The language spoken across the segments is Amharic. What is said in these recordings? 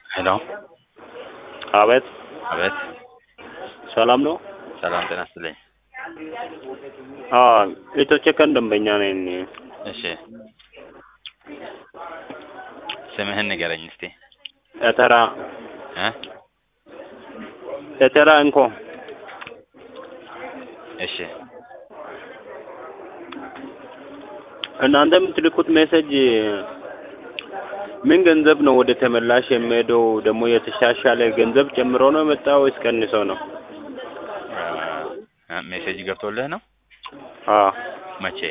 ሄሎ አቤት አቤት ሰላም ነው? ሰላም ጤና ይስጥልኝ። አዎ ኢትዮቼ ቀን ደንበኛ ነኝ። እሺ ስምህን ንገረኝ እስቲ ኤተራ እ ኤተራ እንኮ እሺ እናንተ የምትልኩት ሜሴጅ ምን ገንዘብ ነው ወደ ተመላሽ የሚሄደው? ደግሞ የተሻሻለ ገንዘብ ጨምሮ ነው የመጣው ወይስ ቀንሶ ነው? እ ሜሴጅ ገብቶልህ ነው? አዎ መቼ?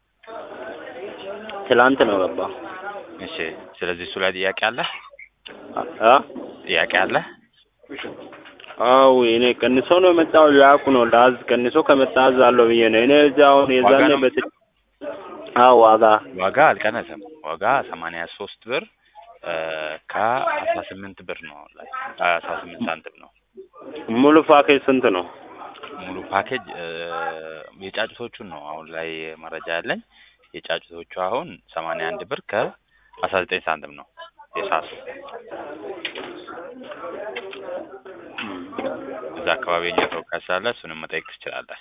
ትላንት ነው ገባ። እሺ ስለዚህ እሱ ላይ ጥያቄ አለህ? አ ጥያቄ አለህ? አው እኔ ቀንሶ ነው የመጣው ያውቁ ነው ላዝ ቀንሶ ከመጣ አዝ አለው ብዬ ነው እኔ እዚያ አሁን የዛኔ ነው? በት አዎ ዋጋ ዋጋ አልቀነሰም። ዋጋ ሰማንያ ሶስት ብር ከአስራ ስምንት ብር ነው አሁን ላይ አስራ ስምንት ሳንቲም ነው። ሙሉ ፓኬጅ ስንት ነው? ሙሉ ፓኬጅ እ የጫጩቶቹን ነው አሁን ላይ መረጃ ያለኝ። የጫጩቶቹ አሁን ሰማንያ አንድ ብር ከአስራ ዘጠኝ ሳንቲም ነው የሳሱ እዛ አካባቢ የኛ ተወካይ ስላለ እሱንም መጠየቅ ትችላለህ።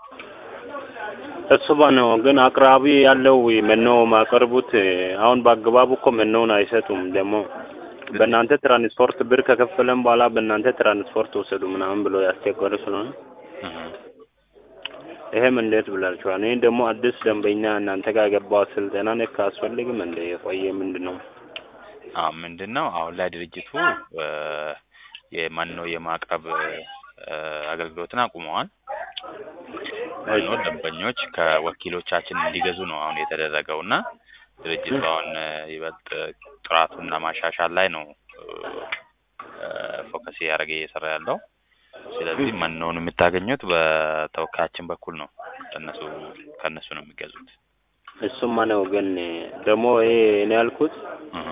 እሱ ነው ግን አቅራቢ ያለው መኖ ማቀርቡት አሁን በአግባቡ እኮ መኖውን አይሰጡም። ደግሞ በእናንተ ትራንስፖርት ብር ከከፈለን በኋላ በእናንተ ትራንስፖርት ወሰዱ ምናምን ብሎ ያስቸገሩ ስለሆነ እህ ይሄም እንዴት ብላችኋል? እኔ ደግሞ አዲስ ደንበኛ እናንተ ጋር የገባው ስልጠና ነክ አስፈልግም እንደ የቆየ ምንድን ነው? አዎ ምንድን ነው አሁን ላይ ድርጅቱ እ የመኖ የማቅረብ እ አገልግሎትን አቁመዋል። መኖ ደንበኞች ከወኪሎቻችን እንዲገዙ ነው አሁን የተደረገው እና ድርጅቱ አሁን እ ይበልጥ ጥራቱን ለማሻሻል ላይ ነው እ ፎከስ እያደረገ እየሰራ ያለው። ስለዚህ መኖውን የምታገኙት በተወካያችን በኩል ነው። ከእነሱ ከእነሱ ነው የሚገዙት። እሱማ ነው ግን ደግሞ ይሄ እኔ ያልኩት እህ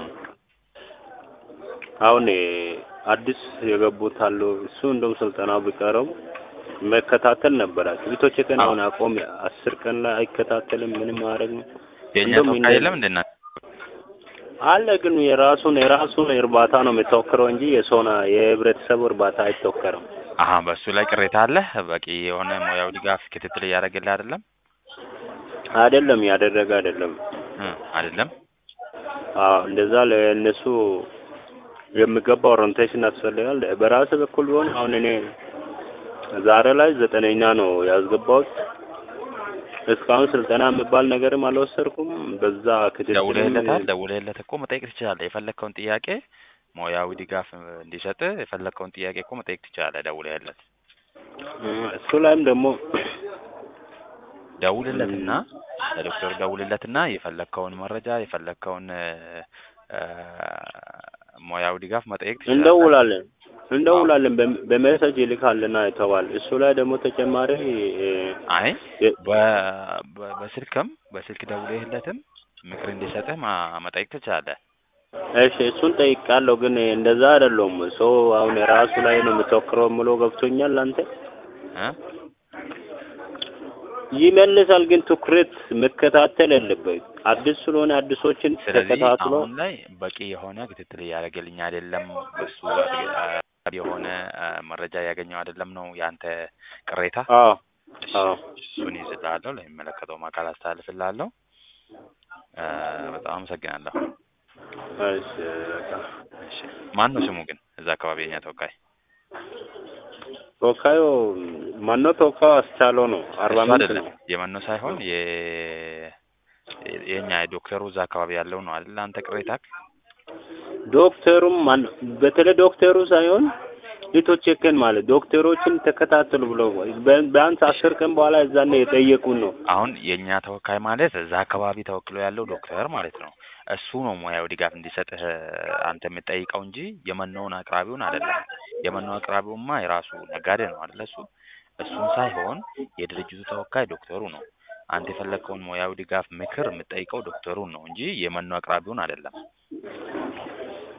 አሁን አዲስ የገቡት አሉ። እሱ እንደውም ስልጠናው ቢቀረው መከታተል ነበራችሁ። ቤቶች ቀን አሁን አቆም አስር ቀን ላይ አይከታተልም ምንም ማድረግ ነው የእኛ እንደውም ተወካይ እንደ- የለም እንደ እናንተ? አለ ግን የራሱን የራሱን እርባታ ነው የሚተወክረው እንጂ የሰውና የህብረተሰቡ እርባታ አይተወከርም። አሀ በእሱ ላይ ቅሬታ አለ። በቂ የሆነ ሙያዊ ድጋፍ ክትትል እያደረገልህ አይደለም አይደለም ያደረገ አይደለም። እ አይደለም አዎ እንደዛ ለእነሱ የሚገባ ኦሪንቴሽን ያስፈልጋል። በራስ በኩል ቢሆን አሁን እኔ ዛሬ ላይ ዘጠነኛ ነው ያስገባሁት። እስካሁን ስልጠና የሚባል ነገርም አልወሰድኩም። በዛ ክትትል ደውለህለታል? ደውለህለት እኮ መጠየቅ ትችላለህ። የፈለግከውን ጥያቄ ሙያዊ ድጋፍ እንዲሰጥህ የፈለግከውን ጥያቄ እኮ መጠየቅ ትችላለህ ደውለህለት። እሱ ላይም ደግሞ ደውልለትና ለዶክተር ደውልለትና የፈለግከውን መረጃ የፈለግከውን እ እ ሙያዊ ድጋፍ መጠየቅ ትችላለህ። እንደውላለን እንደውላለን በ- በሜሴጅ ይልካልና ይተዋል። እሱ ላይ ደግሞ ተጨማሪ እ፣ አይ የ- በ- በ- በስልክም በስልክ ደውለህለትም ምክር እንዲሰጥህ ማ- መጠየቅ ትችላለህ። እሺ እሱን ጠይቃለሁ፣ ግን እንደዛ አይደለም። ሰው አሁን የራሱ ላይ ነው የምትወክረው ምሎ ገብቶኛል። አንተ እ ይመልሳል፣ ግን ትኩረት መከታተል ያለበት አዲስ ስለሆነ አዲሶችን ስለዚህ ተከታትሎ አሁን ላይ በቂ የሆነ ክትትል እያደረገልኝ አይደለም፣ በሱ አ- የሆነ አ፣ መረጃ እያገኘው አይደለም ነው ያንተ ቅሬታ። አዎ እሺ፣ አዎ እሱን ይዝልሃለሁ፣ ለሚመለከተውም አካል አስተላልፍልሃለሁ። አ፣ በጣም አመሰግናለሁ። እሺ በቃ እሺ፣ ማን ነው ስሙ ግን እዛ አካባቢ የኛ ተወካይ? ተወካዩ ማነው? ተወካዩ አስቻለው ነው። አርባ እሱ ምንጭ አይደለም ነው። የመኖ ሳይሆን የ የኛ የዶክተሩ እዛ አካባቢ ያለው ነው አይደል? አንተ ቅሬታክ ዶክተሩም ማን በተለይ ዶክተሩ ሳይሆን ሊቶቼክን ማለት ዶክተሮችን ተከታተሉ ብለው ቢያንስ ቢያንስ አስር ቀን በኋላ እዛኔ የጠየቁን ነው። አሁን የእኛ ተወካይ ማለት እዛ አካባቢ ተወክሎ ያለው ዶክተር ማለት ነው። እሱ ነው ሙያዊ ድጋፍ እንዲሰጥህ አንተ የምጠይቀው እንጂ የመኖውን አቅራቢውን አይደለም። የመኖ አቅራቢውማ የራሱ ነጋዴ ነው አይደለ? እሱ እሱን ሳይሆን የድርጅቱ ተወካይ ዶክተሩ ነው። አንተ የፈለግከውን ሙያዊ ድጋፍ ምክር የምጠይቀው ዶክተሩን ነው እንጂ የመኖ አቅራቢውን አይደለም።